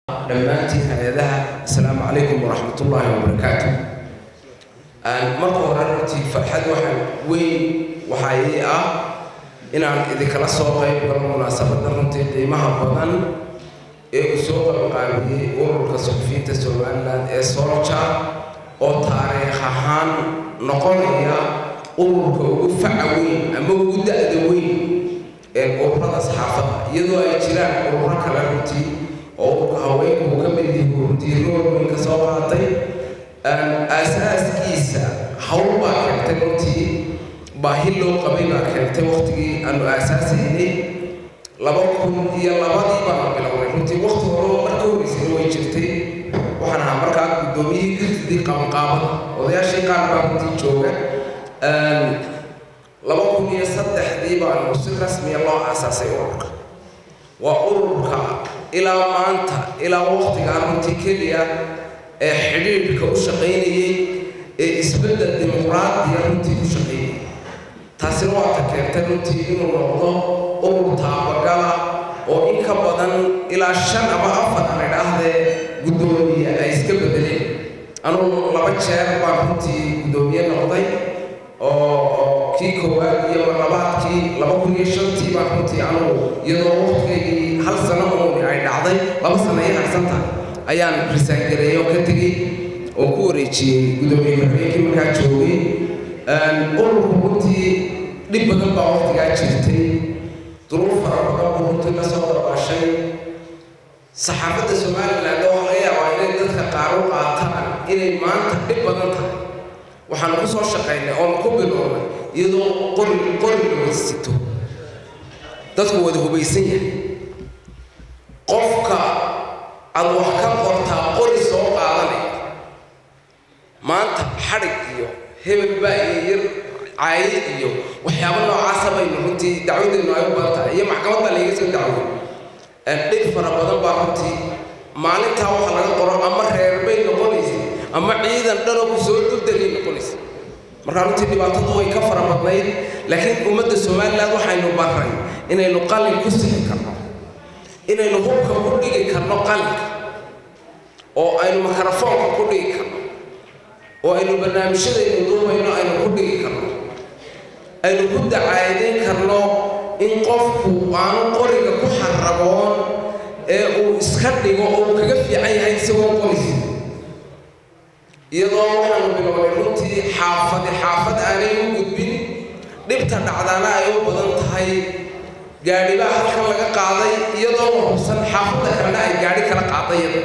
dhammaantiin hay-adaha asalaamu calaykum waraxmat ullaahi wabarakaatu marka hore runtii farxad waxaan weyn waxaa ii ah inaan idinkala soo qayb galo munaasabadda runtii qiimaha badan ee uu soo qalqaabiyey ururka suxufiyiinta somalilan ee solja oo taariikh ahaan noqonaya ururka ugu faca weyn ama ugu da-da weyn ee ururada saxaafadda iyadoo ay jiraan ururo kale runtii oo ururka haweenku uu ka mid yahay runtii rool weyn ka soo qaatay aasaaskiisa hawl baa keentay runtii baahi loo qabay baa keentay waqtigii aanu aasaasaynay laba kun iyo labadii baanu bilownay runtii waqti hore marka horreysayna way jirtay waxaan ahaa markaa guddoomiyihii gudidii qabanqaabada odayaashii qaar baa runtii jooga laba kun iyo saddexdii baanu si rasmiya loo aasaasay ururka waa ururka ilaa maanta ilaa waqtigaa runtii keliya ee xidhiidhka u shaqaynayay ee isbeddel dimuqraadiya runtii ku shaqaynayay taasina waa ta keentay runtii inuu noqdo urur taabagala oo in ka badan ilaa shan ama afar aan idhaahdee guddoomiye ay iska bedeleen anugu laba jeer baan runtii guddoomiye noqday oo kii koowaad iyo marlabaadkii laba kun iyo shantii baan runtii anugu iyadoo waqtigaygii hal sano uuni ay dhacday laba sano iyo harsan tahay ayaan risaangareeyey oo ka tegey oo ku wareejiyey guddoomiye ku-xigeenkii markaa joogay ururku runtii dhib badan baa waqtigaa jirtay duruuf fara badan buu runtii la soo dabashay saxaafadda somaliland oo laga yaabaa inay dadka qaar u qaataan inay maanta dhib badan tahay waxaanu ku soo shaqaynay oonu ku bilownay iyadoo qori qori la sito dadku wada hubaysan yahay qofka aad wax ka qortaa qori soo qaadanaya maanta xadhig iyo hebel baa iyo yar caaye iyo waxyaabo noocaasa baynu runtii dacwadeennu ay u badan tahay iyo maxkamadda laiga soo dacwoy dhib fara badan baa runtii maalintaa waxa laga qoro ama reer bay noqonaysa ama ciidan dhanoo ku soo duldelay noqonaysa markaa runtii dhibaatadu way ka fara badnayd laakiin ummadda somaliland waxaynu barray inaynu qalin ku sixi karno inaynu hubka ku dhigi karno qalinka oo aynu makarafoonka ku dhigi karno oo aynu barnaamijyadaynu duubayno aynu ku dhigi karno aynu ku dacaadeyn karno in qofku aanu qoriga ku xaraboon ee uu iska dhigo oo uu kaga fiican yahay isagoo qorisi iyadoo waxaanu bilownay runtii xaafadi xaafad aanay u gudbin dhibta dhacdaana ay u badan tahay gaadhibaa halkan laga qaaday iyadoo la hubsan xaafadda kalena ay gaadhi kala qaadayada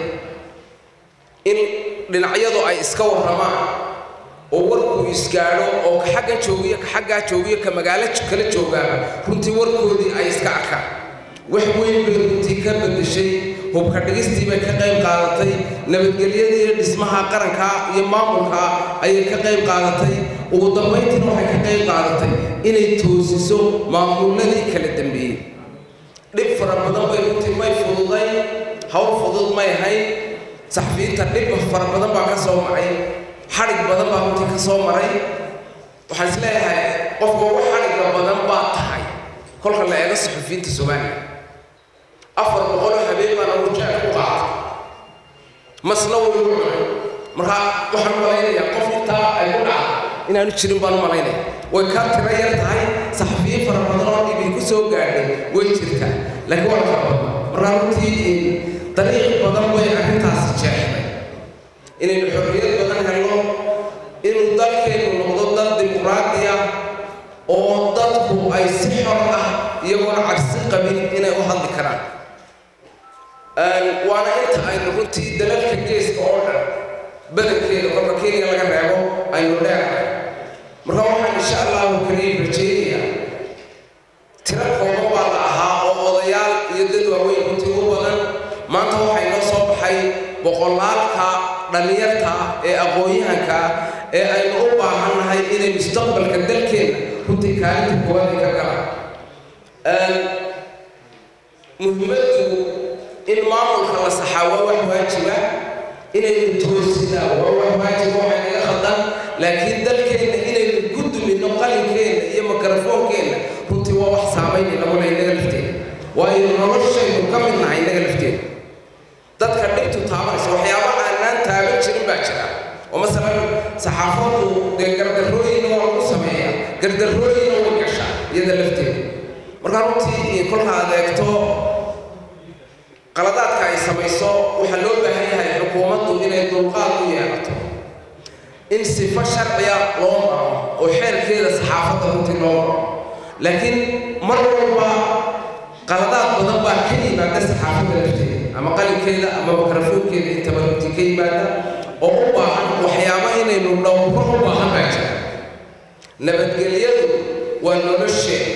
in dhinacyadu ay iska warramaan oo warkuu isgaadho oo ka xaggan joogiyo ka xaggaa joogiyo ka magaalo kala joogaaba runtii warkoodii ay iska arkaan wax weyn bay runtii ka beddeshay hubka dhigistii bay ka qayb qaadatay nabadgelyadii iyo dhismaha qaranka iyo maamulka ayay ka qayb qaadatay ugu dambayntiina waxay ka qayb qaadatay inay toosiso maamuladii kala dambeeyey dhib fara badan bay runtii may fududay hawl fudud may ahayn saxafiyiinta dhib fara badan baa ka soo macay xadhig badan baa runtii ka soo maray waxaan is leeyahay qofka ugu xadhigga badan baa tahay kolka la eego saxafiyiinta soomaaliya afar boqoloo habeen baan arujaag ku qaatay masna way ugu cunay markaa waxaan malaynayaa qof intaa ay ku dhacda inaanu jirin baan u malaynaya way kaa tiro yar tahay saxafiyiin fara badan oo dhibi ku soo gaadhay way jirtaa laakiin waa fara badan markaa runtii dariiq badan bay arrintaasi jeexday inaynu xorriyad badan helno inuu dalkeennu noqdo dal dimuqraadi ah oo dadku ay si xor ah iyagoona cabsi qabin inay u hadli karaan waana inta aynu runtii dalalka geeska oo dhan badankeeda kolka kenya laga reebo aynu dheerahay marka waxaan insha allahu kariim rajaynayaa tiro kooban baa la ahaa oo odayaal iyo dad waaweyn runtii u badan maanta waxay noo soo baxay boqolaalka dhallinyarta ah ee aqoon-yahanka ah ee aynu u baahannahay inay mustaqbalka dalkeenna runtii kaalinta koowaad ay ka galaan muhiimaddu in maamulka la saxaa waa wax waajiba inaynu toosinaa waa wax waajiba waxay naga khaldan laakiin dalkeenna inaynu ku dumino qalinkeenna iyo mikrofoonkeenna runtii waa wax saamaynay naguna innaga lafteeda waayo noloshaynu ka mid nahay innaga lafteeda dadka oo masalan saxaafaddu dee gardarrooyinna waa lagu sameeyaa gardarrooyinna way gashaa iyada lafteeda markaa runtii kolka aad eegto qaladaadka ay samayso waxaa loo baahan yahay xukuumaddu inay dulqaad u yeelato in sifo sharciya loo maro oo xeerkeeda saxaafadda runtii loo maro laakiin mar walba qaladaad badan baa ka yimaada saxaafadda lafteeda ama qalinkeeda ama mikrafoonkeeda intaba runtii ka yimaada oo u baahan waxyaaba inaynu dhowro u baahan baa jira nabadgelyadu waa nolosheeda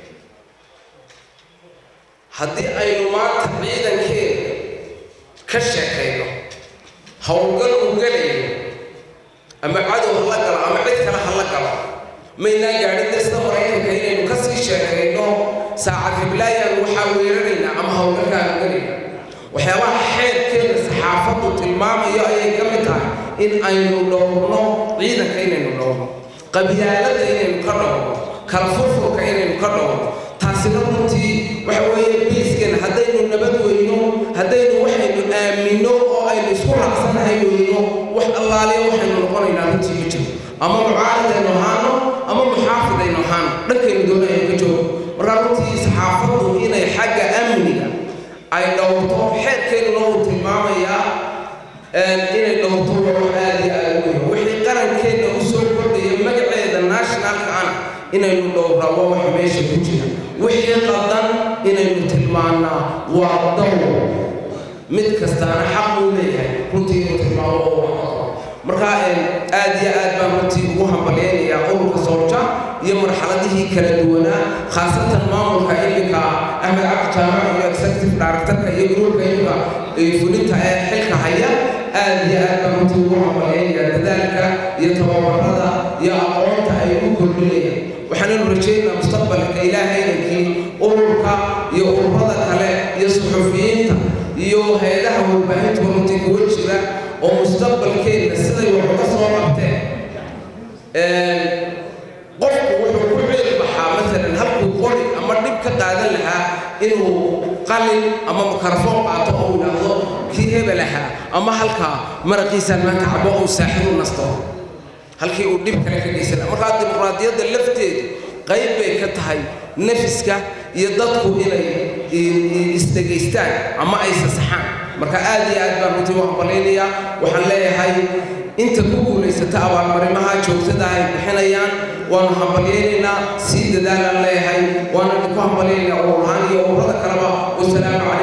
haddii aynu maanta ciidankeeda ka sheekayno howlgal u gelayo ama cadow ha la galo ama cid kale ha la galo maynaa gaadhin dasta maraykanka inaynu ka sii sheekayno saacad hiblaayaan waxaa weeraraynaa ama howlgalkaanu gelayna waxyaabaha xeerkeeda saxaafaddu tilmaamayo ayay ka mid tahay in aynu dhowrno ciidanka inaynu dhowrno qabyaaladda inaynu ka dhowrno kala furfurka inaynu ka dhowrno taasina runtii waxa weeye biiskan haddaynu nabad weyno haddaynu waxaynu aaminno oo aynu isku raacsanahay weyno wax allaaliya waxaynu noqonaynaa runtii ma jiro ama mucaaridaynu ahaano ama muxaafidaynu ahaano dhankaynu doonaynu ka joogo markaa runtii saxaafaddu inay xagga amniga ay dhowrto xeerkeennuna uu tilmaamayaa inay dhowrto waa aad iyo aad u weyn wixii qarankeenna u soo kordhaya magaceeda nationalka ana inaynu dhowraa waa wax meesha ku jira wixii qadan inaynu tilmaannaa waa dawr mid kastaana xaq uu leeyahay runtii inuu tilmaamo oo waxqabo markaa aad iyo aad baan runtii ugu hambalyaynayaa ururka soolja iyo marxaladihii kala duwanaa khaasatan maamulka iminka axmed cabdi jaamac iyo executive directorka iyo gruubka iminka fulinta ee xilka haya aad iyo aad baan runtii ugu hambalyaynayaa dadaalka iyo tababarada iyo aqoonta ay u kordhinayaan waxaanaynu rajaynaa mustaqbalka ilaahay idankii ururka iyo ururada kale iyo suxufiyiinta iyo hay-adaha warbaahinta runtii kuwa jira oo mustaqbalkeenna siday wax uga soo qabteen qofku wuxuu ku ceel baxaa maalan halkuu qori ama dhib ka qaadan lahaa inuu qalin ama mikrafoon qaato oo yidhaahdo kii hebel ahaa ama halkaa maraqiisaan maanta cabo uu saaxiibu nasto halkii uu dhib kale ka geysan markaa dimuqraadiyadda lafteedu qayb bay ka tahay nafiska iyo dadku inay isdhegaystaan ama ay sasaxaan marka aad iyo aad baan runtii u hambalaynayaa waxaan leeyahay inta ku guulaysata abaalmarimaha joogtada ay bixinayaan waanu hambalyaynaynaa sii dadaalaan leeyahay waana ku hambalyaynayaa ururahaan iyo ururada kaleba wasalaamu calaykum